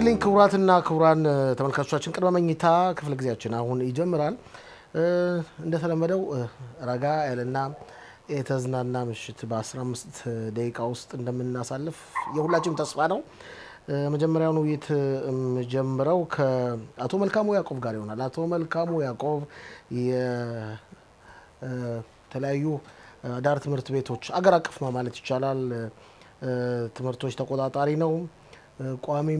ይስጥልኝ ክቡራትና ክቡራን ተመልካቾቻችን፣ ቅድመ መኝታ ክፍለ ጊዜያችን አሁን ይጀምራል። እንደተለመደው ረጋ ያለና የተዝናና ምሽት በ15 ደቂቃ ውስጥ እንደምናሳልፍ የሁላችንም ተስፋ ነው። መጀመሪያውን ውይይት የምጀምረው ከአቶ መልካሙ ያዕቆብ ጋር ይሆናል። አቶ መልካሙ ያዕቆብ የተለያዩ አዳር ትምህርት ቤቶች አገር አቀፍ ነው ማለት ይቻላል ትምህርቶች ተቆጣጣሪ ነው። ቋሚም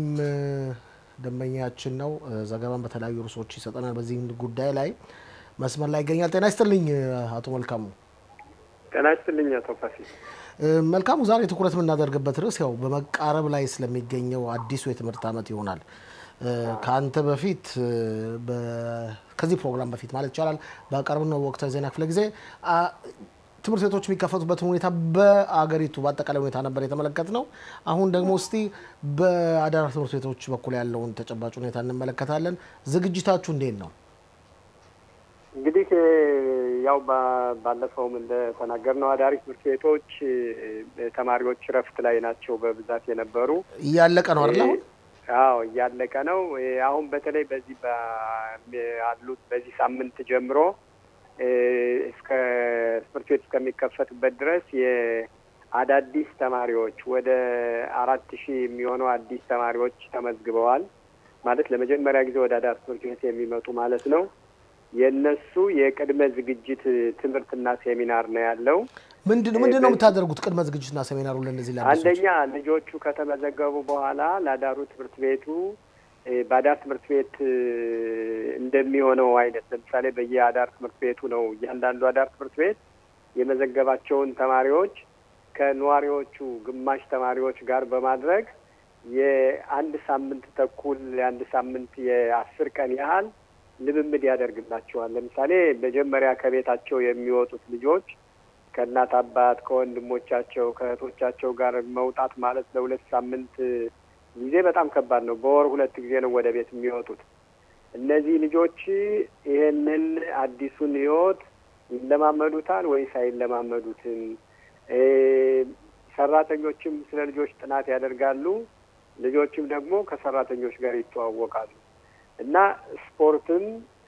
ደንበኛችን ነው። ዘገባን በተለያዩ ርዕሶች ይሰጠናል። በዚህ ጉዳይ ላይ መስመር ላይ ይገኛል። ጤና ይስጥልኝ አቶ መልካሙ። ጤና ይስጥልኝ አቶ ፋሲል። መልካሙ ዛሬ ትኩረት የምናደርግበት ርዕስ ያው በመቃረብ ላይ ስለሚገኘው አዲሱ የትምህርት ዓመት ይሆናል። ከአንተ በፊት ከዚህ ፕሮግራም በፊት ማለት ይቻላል በቀረብነው ወቅታዊ ዜና ክፍለ ጊዜ ትምህርት ቤቶች የሚከፈቱበትን ሁኔታ በአገሪቱ በአጠቃላይ ሁኔታ ነበር የተመለከት ነው። አሁን ደግሞ እስቲ በአዳራ ትምህርት ቤቶች በኩል ያለውን ተጨባጭ ሁኔታ እንመለከታለን። ዝግጅታችሁ እንዴት ነው? እንግዲህ ያው ባለፈውም እንደተናገርነው አዳሪ ትምህርት ቤቶች ተማሪዎች እረፍት ላይ ናቸው በብዛት የነበሩ። እያለቀ ነው አይደል? አሁን አዎ እያለቀ ነው። አሁን በተለይ በዚህ ያሉት በዚህ ሳምንት ጀምሮ እስከ ትምህርት ቤት እስከሚከፈትበት ድረስ የአዳዲስ ተማሪዎች ወደ አራት ሺህ የሚሆኑ አዲስ ተማሪዎች ተመዝግበዋል። ማለት ለመጀመሪያ ጊዜ ወደ አዳር ትምህርት ቤት የሚመጡ ማለት ነው። የእነሱ የቅድመ ዝግጅት ትምህርትና ሴሚናር ነው ያለው። ምንድን ምንድን ነው የምታደርጉት? ቅድመ ዝግጅትና ሴሚናሩ ለእነዚህ ላ አንደኛ ልጆቹ ከተመዘገቡ በኋላ ለአዳሩ ትምህርት ቤቱ በአዳር ትምህርት ቤት እንደሚሆነው አይነት ለምሳሌ በየአዳር ትምህርት ቤቱ ነው እያንዳንዱ አዳር ትምህርት ቤት የመዘገባቸውን ተማሪዎች ከነዋሪዎቹ ግማሽ ተማሪዎች ጋር በማድረግ የአንድ ሳምንት ተኩል የአንድ ሳምንት የአስር ቀን ያህል ልምምድ ያደርግላቸዋል። ለምሳሌ መጀመሪያ ከቤታቸው የሚወጡት ልጆች ከእናት አባት፣ ከወንድሞቻቸው፣ ከእህቶቻቸው ጋር መውጣት ማለት ለሁለት ሳምንት ጊዜ በጣም ከባድ ነው። በወር ሁለት ጊዜ ነው ወደ ቤት የሚወጡት። እነዚህ ልጆች ይሄንን አዲሱን ሕይወት ይለማመዱታል ወይስ አይለማመዱትም? ሰራተኞችም ስለ ልጆች ጥናት ያደርጋሉ። ልጆችም ደግሞ ከሰራተኞች ጋር ይተዋወቃሉ እና ስፖርትም፣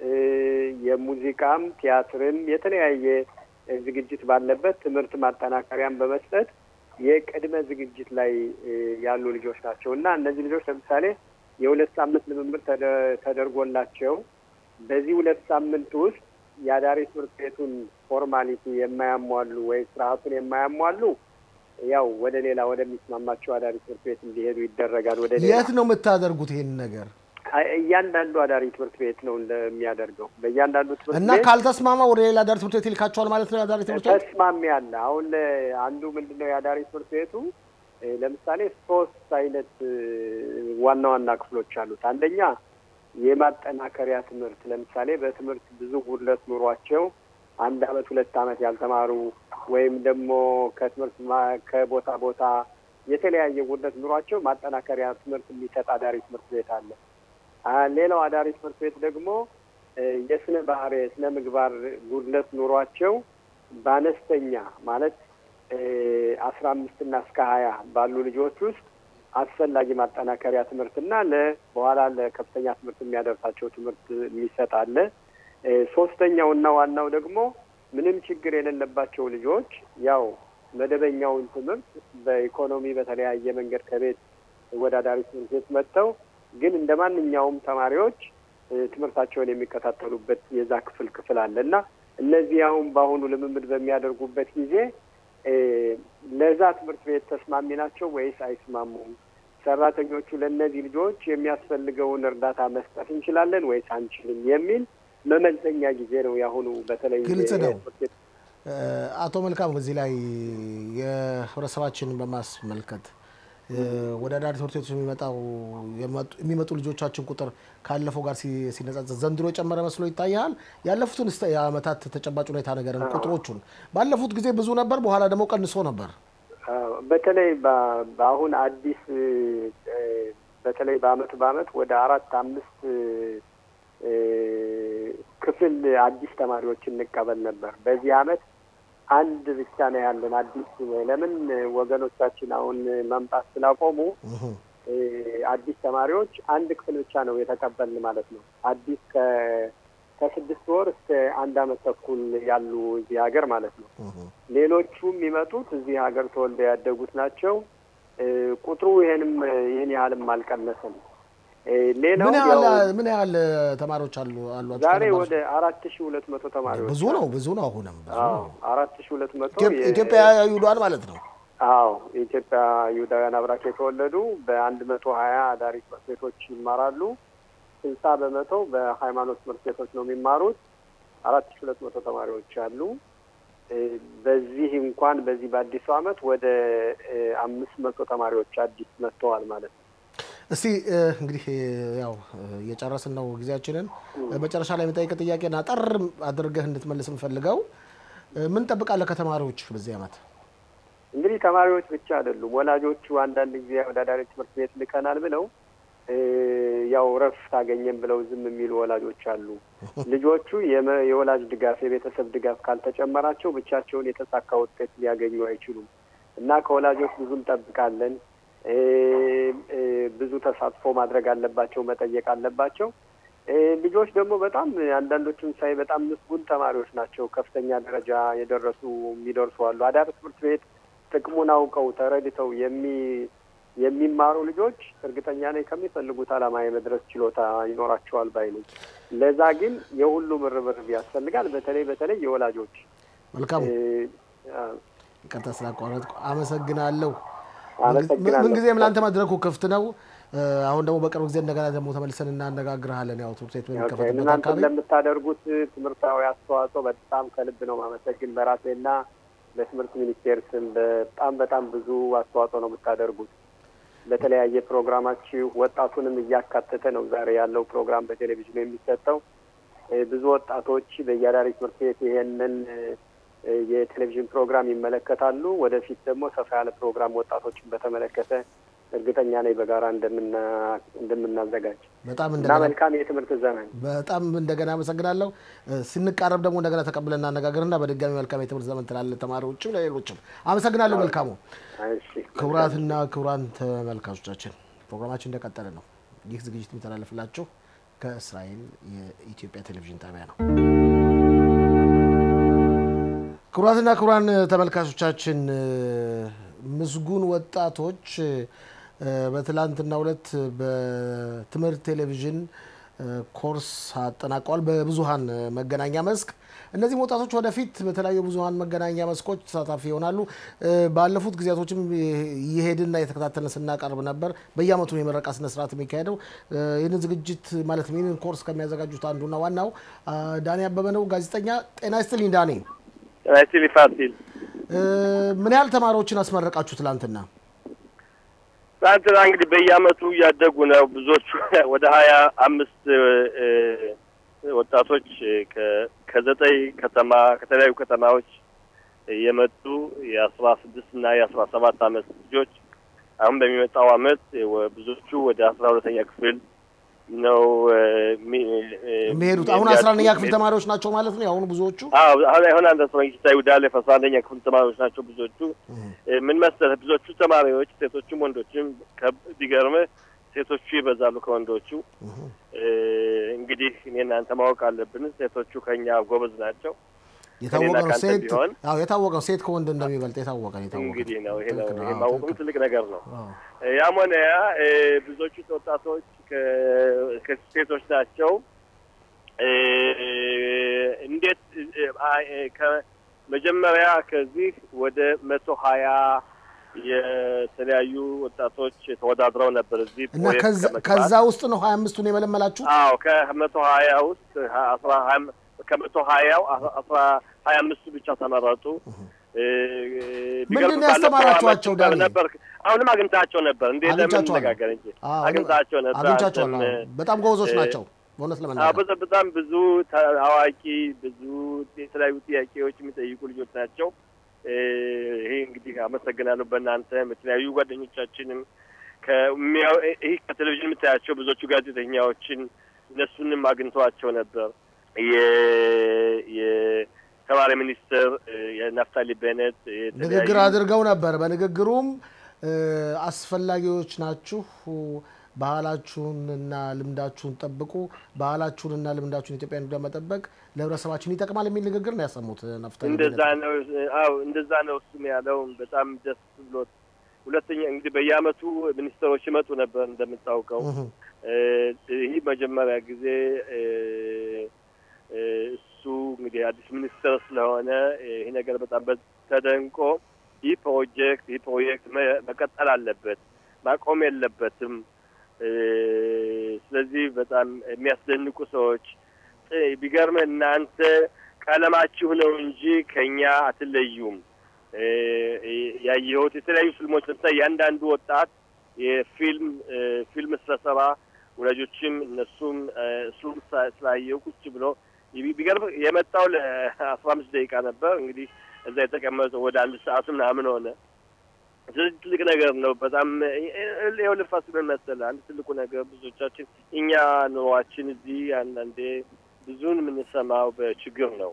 የሙዚቃም፣ ቲያትርም የተለያየ ዝግጅት ባለበት ትምህርት ማጠናከሪያን በመስጠት የቅድመ ዝግጅት ላይ ያሉ ልጆች ናቸው እና እነዚህ ልጆች ለምሳሌ የሁለት ሳምንት ልምምድ ተደርጎላቸው በዚህ ሁለት ሳምንት ውስጥ የአዳሪ ትምህርት ቤቱን ፎርማሊቲ የማያሟሉ ወይ ስርዓቱን የማያሟሉ ያው ወደ ሌላ ወደሚስማማቸው አዳሪ ትምህርት ቤት እንዲሄዱ ይደረጋል። ወደ ሌላ የት ነው የምታደርጉት ይሄን ነገር? እያንዳንዱ አዳሪ ትምህርት ቤት ነው እንደሚያደርገው በእያንዳንዱ ትምህርት እና ካልተስማማ ወደ ሌላ አዳሪ ትምህርት ቤት ይልካቸዋል ማለት ነው። የአዳሪ ትምህርት ቤት ተስማሚ አለ። አሁን አንዱ ምንድን ነው የአዳሪ ትምህርት ቤቱ ለምሳሌ ሶስት አይነት ዋና ዋና ክፍሎች አሉት። አንደኛ የማጠናከሪያ ትምህርት ለምሳሌ በትምህርት ብዙ ጉድለት ኑሯቸው አንድ አመት ሁለት አመት ያልተማሩ ወይም ደግሞ ከትምህርት ከቦታ ቦታ የተለያየ ጉድለት ኑሯቸው ማጠናከሪያ ትምህርት የሚሰጥ አዳሪ ትምህርት ቤት አለ። ሌላው አዳሪ ትምህርት ቤት ደግሞ የስነ ባህሪ የስነ ምግባር ጉድለት ኑሯቸው በአነስተኛ ማለት አስራ አምስት እና እስከ ሀያ ባሉ ልጆች ውስጥ አስፈላጊ ማጠናከሪያ ትምህርትና ለ በኋላ ለከፍተኛ ትምህርት የሚያደርሳቸው ትምህርት የሚሰጥ አለ። ሶስተኛው እና ዋናው ደግሞ ምንም ችግር የሌለባቸው ልጆች ያው መደበኛውን ትምህርት በኢኮኖሚ በተለያየ መንገድ ከቤት ወደ አዳሪ ትምህርት ቤት መጥተው ግን እንደ ማንኛውም ተማሪዎች ትምህርታቸውን የሚከታተሉበት የዛ ክፍል ክፍል አለ እና እነዚህ አሁን በአሁኑ ልምምድ በሚያደርጉበት ጊዜ ለዛ ትምህርት ቤት ተስማሚ ናቸው ወይስ አይስማሙም? ሰራተኞቹ ለእነዚህ ልጆች የሚያስፈልገውን እርዳታ መስጠት እንችላለን ወይስ አንችልም የሚል መመዘኛ ጊዜ ነው የአሁኑ። በተለይ ግልጽ ነው። አቶ መልካም በዚህ ላይ የህብረተሰባችንን በማስመልከት ወደ አዳሪ ትምህርት ቤቶች የሚመጣው የሚመጡ ልጆቻችን ቁጥር ካለፈው ጋር ሲነጻጸር ዘንድሮ የጨመረ መስሎ ይታያል። ያለፉትን የአመታት ተጨባጭ ሁኔታ ነገርን ቁጥሮቹን ባለፉት ጊዜ ብዙ ነበር፣ በኋላ ደግሞ ቀንሶ ነበር። በተለይ በአሁን አዲስ በተለይ በአመት በአመት ወደ አራት አምስት ክፍል አዲስ ተማሪዎች እንቀበል ነበር። በዚህ አመት አንድ ብቻ ነው ያለን አዲስ። ለምን ወገኖቻችን አሁን መምጣት ስላቆሙ አዲስ ተማሪዎች አንድ ክፍል ብቻ ነው የተቀበልን ማለት ነው። አዲስ ከስድስት ወር እስከ አንድ አመት ተኩል ያሉ እዚህ ሀገር ማለት ነው። ሌሎቹ የሚመጡት እዚህ ሀገር ተወልደው ያደጉት ናቸው። ቁጥሩ ይሄንም ይህን ያህልም አልቀነሰም። ሌላው ምን ያህል ተማሪዎች አሉ አሏቸው? ዛሬ ወደ አራት ሺ ሁለት መቶ ተማሪዎች ብዙ ነው ብዙ ነው። አሁንም አራት ሺ ሁለት መቶ ኢትዮጵያ ይውሏል ማለት ነው። አዎ የኢትዮጵያ ይሁዳውያን አብራክ የተወለዱ በአንድ መቶ ሀያ አዳሪ ትምህርት ቤቶች ይማራሉ። ስልሳ በመቶ በሃይማኖት ትምህርት ቤቶች ነው የሚማሩት። አራት ሺ ሁለት መቶ ተማሪዎች አሉ። በዚህ እንኳን በዚህ በአዲሱ አመት ወደ አምስት መቶ ተማሪዎች አዲስ መጥተዋል ማለት ነው። እስቲ እንግዲህ ያው እየጨረስን ነው ጊዜያችንን። መጨረሻ ላይ የምጠይቅ ጥያቄን አጠር አድርገህ እንድትመልስ የምፈልገው ምን ጠብቃለህ ከተማሪዎች በዚህ አመት? እንግዲህ ተማሪዎች ብቻ አይደሉም። ወላጆቹ አንዳንድ ጊዜ ወዳዳሪ ትምህርት ቤት ልከናል ብለው ያው ረፍት አገኘን ብለው ዝም የሚሉ ወላጆች አሉ። ልጆቹ የወላጅ ድጋፍ፣ የቤተሰብ ድጋፍ ካልተጨመራቸው ብቻቸውን የተሳካ ውጤት ሊያገኙ አይችሉም እና ከወላጆች ብዙ እንጠብቃለን። ብዙ ተሳትፎ ማድረግ አለባቸው፣ መጠየቅ አለባቸው። ልጆች ደግሞ በጣም አንዳንዶቹን ሳይ በጣም ምስጉን ተማሪዎች ናቸው። ከፍተኛ ደረጃ የደረሱ የሚደርሱ አሉ። አዳሪ ትምህርት ቤት ጥቅሙን አውቀው ተረድተው የሚ የሚማሩ ልጆች እርግጠኛ ነኝ ከሚፈልጉት ዓላማ የመድረስ ችሎታ ይኖራቸዋል ባይ ነኝ። ለዛ ግን የሁሉም ርብርብ ያስፈልጋል። በተለይ በተለይ የወላጆች መልካም ይቅርታ ስላቋረጥኩ አመሰግናለሁ። አመሰግናለሁ። ምንጊዜም ለአንተ መድረኩ ክፍት ነው። አሁን ደግሞ በቅርብ ጊዜ እንደገና ደግሞ ተመልሰን እናነጋግርሃለን። ያው ትምህርት ቤት በሚከፈትበት እናንተ አካባቢ ለምታደርጉት ትምህርታዊ አስተዋጽኦ በጣም ከልብ ነው ማመሰግን። በራሴና በትምህርት ሚኒስቴር ስም በጣም በጣም ብዙ አስተዋጽኦ ነው የምታደርጉት። በተለያየ ፕሮግራማችሁ ወጣቱንም እያካተተ ነው ዛሬ ያለው ፕሮግራም በቴሌቪዥኑ የሚሰጠው። ብዙ ወጣቶች በየአዳሪ ትምህርት ቤት ይሄንን የቴሌቪዥን ፕሮግራም ይመለከታሉ። ወደፊት ደግሞ ሰፋ ያለ ፕሮግራም ወጣቶችን በተመለከተ እርግጠኛ ነኝ በጋራ እንደምናዘጋጅ በጣም እና እንደገና መልካም የትምህርት ዘመን በጣም እንደገና አመሰግናለሁ። ስንቃረብ ደግሞ እንደገና ተቀብለን እናነጋግርና በድጋሚ መልካም የትምህርት ዘመን ትላለህ ተማሪዎችም ለሌሎችም። አመሰግናለሁ። መልካሙ እሺ ክቡራትና ክቡራን ተመልካቾቻችን ፕሮግራማችን እንደቀጠለ ነው። ይህ ዝግጅት የሚተላለፍላችሁ ከእስራኤል የኢትዮጵያ ቴሌቪዥን ጣቢያ ነው። ክቡራትና ክቡራን ተመልካቾቻችን ምስጉን ወጣቶች በትላንትናው ዕለት በትምህርት ቴሌቪዥን ኮርስ አጠናቀዋል። በብዙሀን መገናኛ መስክ እነዚህም ወጣቶች ወደፊት በተለያዩ ብዙሀን መገናኛ መስኮች ተሳታፊ ይሆናሉ። ባለፉት ጊዜያቶችም እየሄድና የተከታተልን ስናቀርብ ነበር። በየአመቱ ነው የምረቃ ስነስርዓት የሚካሄደው። ይህንን ዝግጅት ማለት ይህንን ኮርስ ከሚያዘጋጁት አንዱና ዋናው ዳኒ አበበ ነው። ጋዜጠኛ ጤና ይስጥልኝ ዳኒ። ራይቲሊ ፋሲል ምን ያህል ተማሪዎችን አስመረቃችሁ ትላንትና? ትናንትና እንግዲህ በየአመቱ እያደጉ ነው። ብዙዎቹ ወደ ሀያ አምስት ወጣቶች ከ- ከዘጠኝ ከተማ ከተለያዩ ከተማዎች የመጡ የአስራ ስድስት እና የአስራ ሰባት አመት ልጆች አሁን በሚመጣው አመት ወ- ብዙዎቹ ወደ አስራ ሁለተኛ ክፍል ነው የሚ- የሚሄዱት አሁን አስራ አንደኛ ክፍል ተማሪዎች ናቸው ማለት ነው የአሁኑ ብዙዎቹ። አዎ አሁን አሁን አንድ አስራ ጌታ ይሁዳሌፍ አስራ አንደኛ ክፍል ተማሪዎች ናቸው ብዙዎቹ። ምን መሰለህ ብዙዎቹ ተማሪዎች ሴቶችም ወንዶችም ከ- ቢገርምህ ሴቶቹ ይበዛሉ ከወንዶቹ። እንግዲህ እኔ እናንተ ማወቅ አለብን፣ ሴቶቹ ከኛ ጎበዝ ናቸው። የታወቀ ከእኔና ነው ከአንተ ሴት ቢሆን አዎ የታወቀ ነው ሴት ከወንድ እንደሚበልጥ የታወቀ ነው የታወቀ እንግዲህ ነው ይሄ ነው ትክክል ይሄ አዎ፣ ማወቁም ትክክል። ትልቅ ነገር ነው። አዎ። ያም ሆነ ያ እ፣ ብዙዎቹ ወጣቶች ከ- ከሴቶች ናቸው። እ፣ እንዴት እ፣ አ- እ፣ ከመጀመሪያ ከዚህ ወደ መቶ ሀያ የተለያዩ ወጣቶች ተወዳድረው ነበር እዚህ እና ፕሮጀክት ከዛ ከመግባት። ከዛ ውስጥ ነው ሀያ አምስቱን የመለመላችሁ? አዎ ከመቶ ሀያ ውስጥ ሀ- አስራ ሀያ- ከመቶ ሀያው አ- አስራ ሀያ አምስቱ ብቻ ተመረጡ። እ፣ ቢገርም ምንድን ነው ያስተማራችኋቸው ባለፈው ዳኒ? ዓመት ነበር አሁንም አግኝታቸው ነበር እንዴ አግኝቻቸዋለሁ። ለምንነጋገር እንጂ አዎ፣ አግኝታቸው ነበር አግኝቻቸዋለሁ። አንተም፣ አዎ። በጣም ጎበዞች እ፣ ናቸው በእውነት አዎ፣ ለመናገር በጣም በጣም ብዙ ተ- አዋቂ ብዙ የተለያዩ ጥያቄዎች የሚጠይቁ ልጆች ናቸው። እ፣ ይሄ እንግዲህ አመሰግናለሁ። በእናንተም የተለያዩ ጓደኞቻችንም ከሚያው- ይህ ከቴሌቪዥን የምታያቸው ብዙዎቹ ጋዜጠኛዎችን እነሱንም አግኝተዋቸው ነበር። የ- የተማሪ ሚኒስትር እ፣ የናፍታሊ ቤነት የተለያዩ ንግግር አድርገው ነበር። በንግግሩም አስፈላጊዎች ናችሁ። ባህላችሁንና ልምዳችሁን ጠብቁ። ባህላችሁንና ልምዳችሁን ኢትዮጵያን ለመጠበቅ ለህብረተሰባችን ይጠቅማል የሚል ንግግር ነው ያሰሙት ነፍታሌ እንደዛ ነው። አዎ እንደዛ ነው እሱም ያለው በጣም ደስ ብሎት። ሁለተኛ እንግዲህ በየአመቱ ሚኒስትሮች ይመጡ ነበር እንደምታውቀው። ይህ መጀመሪያ ጊዜ እሱ እንግዲህ አዲስ ሚኒስትር ስለሆነ ይህ ነገር በጣም ተደንቆ ይህ ፕሮጀክት ይህ ፕሮጀክት መቀጠል አለበት፣ ማቆም የለበትም። ስለዚህ በጣም የሚያስደንቁ ሰዎች ቢገርምህ እናንተ ቀለማችሁ ነው እንጂ ከኛ አትለዩም። ያየሁት የተለያዩ ፊልሞች ለምሳሌ እያንዳንዱ ወጣት የፊልም ፊልም ስለሰራ ወላጆችም እነሱም እሱም ስላየው ቁጭ ብሎ ቢገርም የመጣው ለአስራ አምስት ደቂቃ ነበር። እንግዲህ እዛ የተቀመጠው ወደ አንድ ሰዓቱ ምናምን ሆነ። ስለዚህ ትልቅ ነገር ነው። በጣም ይኸው ልፋት ምን መሰለህ፣ አንድ ትልቁ ነገር ብዙዎቻችን እኛ ኑሯችን እዚህ አንዳንዴ ብዙን የምንሰማው በችግር ነው።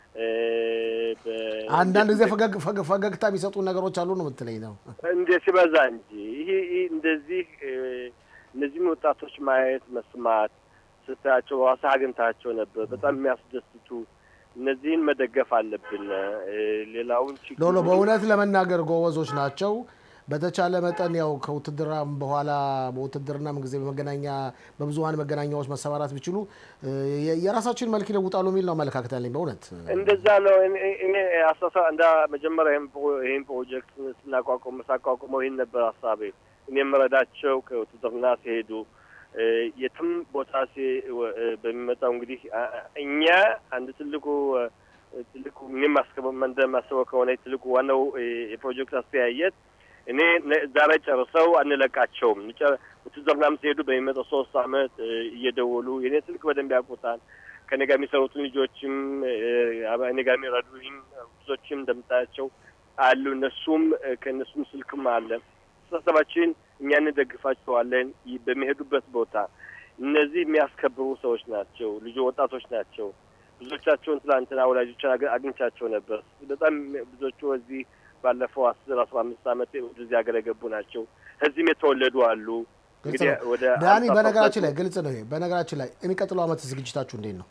አንዳንድ ጊዜ ፈገግታ የሚሰጡ ነገሮች አሉ ነው የምትለኝ ነው? እንደ ሲበዛ እንጂ ይሄ እንደዚህ እነዚህም ወጣቶች ማየት መስማት ስታያቸው ራሳ አግኝታቸው ነበር። በጣም የሚያስደስቱ እነዚህን መደገፍ አለብን። ሌላውን ችግር ሎሎ በእውነት ለመናገር ጎበዞች ናቸው። በተቻለ መጠን ያው ከውትድርናም በኋላ በውትድርናም ጊዜ በመገናኛ በብዙሀን መገናኛዎች መሰማራት ቢችሉ የራሳችን መልክ ይለውጣሉ የሚል ነው አመለካከት ያለኝ። በእውነት እንደዛ ነው። እኔ አሳሳ እንዳ መጀመሪያ ይህን ፕሮጀክት ስናቋቁም ሳቋቁመው ይህን ነበር ሀሳቤ። እኔ የምረዳቸው ከውትድርና ሲሄዱ የትም ቦታ በሚመጣው እንግዲህ እኛ አንድ ትልቁ ትልቁ እኔም እንደማስበው ከሆነ ትልቁ ዋናው የፕሮጀክት አስተያየት እኔ ዛሬ ጨርሰው አንለቃቸውም። ውትድርናም ሲሄዱ በሚመጣው ሶስት አመት እየደወሉ የኔ ስልክ በደንብ ያውቁታል። ከኔ ጋር የሚሰሩትን ልጆችም እኔ ጋር የሚረዱኝ ብዙዎችም እንደምታያቸው አሉ። እነሱም ከእነሱም ስልክም አለ። አስተሳሰባችን እኛ እንደግፋቸዋለን። በሚሄዱበት ቦታ እነዚህ የሚያስከብሩ ሰዎች ናቸው። ልጆ ወጣቶች ናቸው። ብዙዎቻቸውን ትላንትና ወላጆችን አግኝቻቸው ነበር። በጣም ብዙዎቹ እዚህ ባለፈው አስር አስራ አምስት አመት ወደዚህ ሀገር የገቡ ናቸው። እዚህም የተወለዱ አሉ። ዳኒ፣ በነገራችን ላይ ግልጽ ነው ይሄ። በነገራችን ላይ የሚቀጥለው አመት ዝግጅታችሁ እንዴት ነው?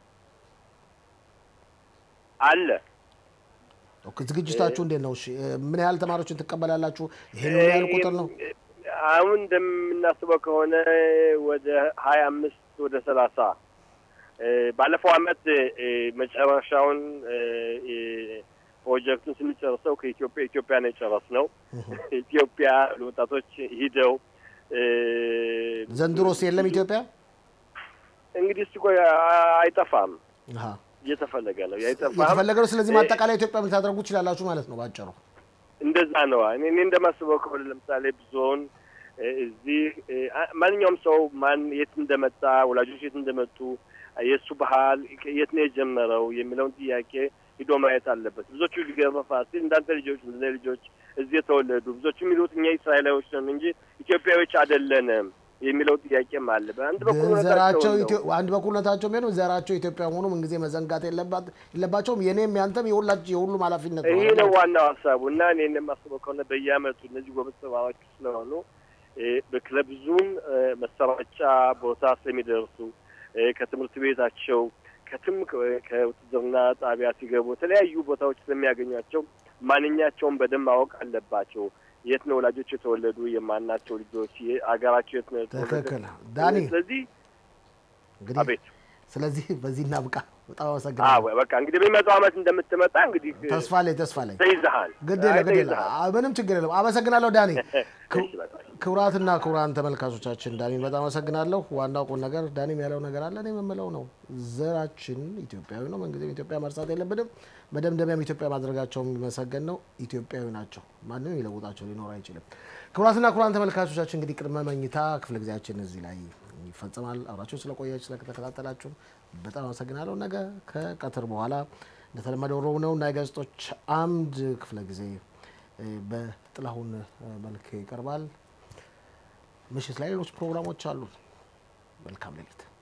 አለ ዝግጅታችሁ እንዴት ነው? እሺ ምን ያህል ተማሪዎችን ትቀበላላችሁ? ይሄን ያህል ቁጥር ነው? አሁን እንደምናስበው ከሆነ ወደ ሀያ አምስት ወደ ሰላሳ ባለፈው አመት መጨረሻውን ፕሮጀክቱን ስንጨርሰው ከኢትዮጵያ ኢትዮጵያ ነው የጨረስነው። ኢትዮጵያ ወጣቶች ሂደው ዘንድሮስ የለም ኢትዮጵያ እንግዲህ እስቲ ቆይ አይጠፋም እየተፈለገ ነው አይጠፋም እየተፈለገ ነው። ስለዚህ ማጠቃላይ ኢትዮጵያ ልታደርጉ ትችላላችሁ ማለት ነው ባጭሩ። እንደዛ ነው። እኔ እኔ እንደማስበው ከሆነ ለምሳሌ ብዙውን እዚህ ማንኛውም ሰው ማን የት እንደመጣ ወላጆች የት እንደመጡ የእሱ ባህል የት ነው የጀመረው የሚለውን ጥያቄ ሂዶ ማየት አለበት። ብዙዎቹ ሊገርመ ፋሲል እንዳንተ ልጆች እንደ ልጆች እዚህ የተወለዱ ብዙዎቹ የሚሉት እኛ እስራኤላዊዎች ነን እንጂ ኢትዮጵያዊዎች አይደለንም የሚለው ጥያቄም አለ። በአንድ በኩል ዘራቸው አንድ በኩልነታቸው ቢሆንም ዘራቸው ኢትዮጵያ መሆኑ ምንጊዜ መዘንጋት የለባቸውም። የኔም ያንተም የሁላችን የሁሉም ኃላፊነት ነው። ይሄ ነው ዋናው ሀሳቡ እና እኔ እንደማስበው ከሆነ በየአመቱ እነዚህ ጎበዝ ተማሪዎች ስለሆኑ ለብዙም መሰራጫ ቦታ ስለሚደርሱ ከትምህርት ቤታቸው ከትም ከውትድርና ጣቢያ ሲገቡ የተለያዩ ቦታዎች ስለሚያገኟቸው ማንኛቸውን በደንብ ማወቅ አለባቸው። የት ነው ወላጆች የተወለዱ፣ የማናቸው ልጆች፣ አገራቸው የት ነው ትክክል ዳኒ። ስለዚህ እንግዲህ አቤት ስለዚህ በዚህ እናብቃ። በጣም አመሰግናለሁ። በቃ እንግዲህ በሚመጣው አመት እንደምትመጣ እንግዲህ ተስፋ ላይ ተስፋ ላይ ተይዘሃል። ግድ የለም ግድ የለም ምንም ችግር የለም። አመሰግናለሁ ዳኒ። ክቡራትና ክቡራን ተመልካቾቻችን ዳኒን በጣም አመሰግናለሁ። ዋናው ቁም ነገር ዳኒም ያለው ነገር አለ፣ እኔ የምለው ነው። ዘራችን ኢትዮጵያዊ ነው። ምንጊዜም ኢትዮጵያ መርሳት የለብንም። መደምደሚያም ኢትዮጵያ ማድረጋቸው የሚመሰገን ነው። ኢትዮጵያዊ ናቸው። ማንም ይለውጣቸው ሊኖር አይችልም። ክቡራትና ክቡራን ተመልካቾቻችን እንግዲህ ቅድመ መኝታ ክፍለ ጊዜያችን እዚህ ላይ ይፈጽማል። አብራችሁን ስለቆያችሁ ስለተከታተላችሁ በጣም አመሰግናለሁ። ነገ ከቀትር በኋላ እንደተለመደው ሮብ ነው እና የጋዜጦች አምድ ክፍለ ጊዜ በጥላሁን መልክ ይቀርባል። ምሽት ላይ ሌሎች ፕሮግራሞች አሉ። መልካም ሌሊት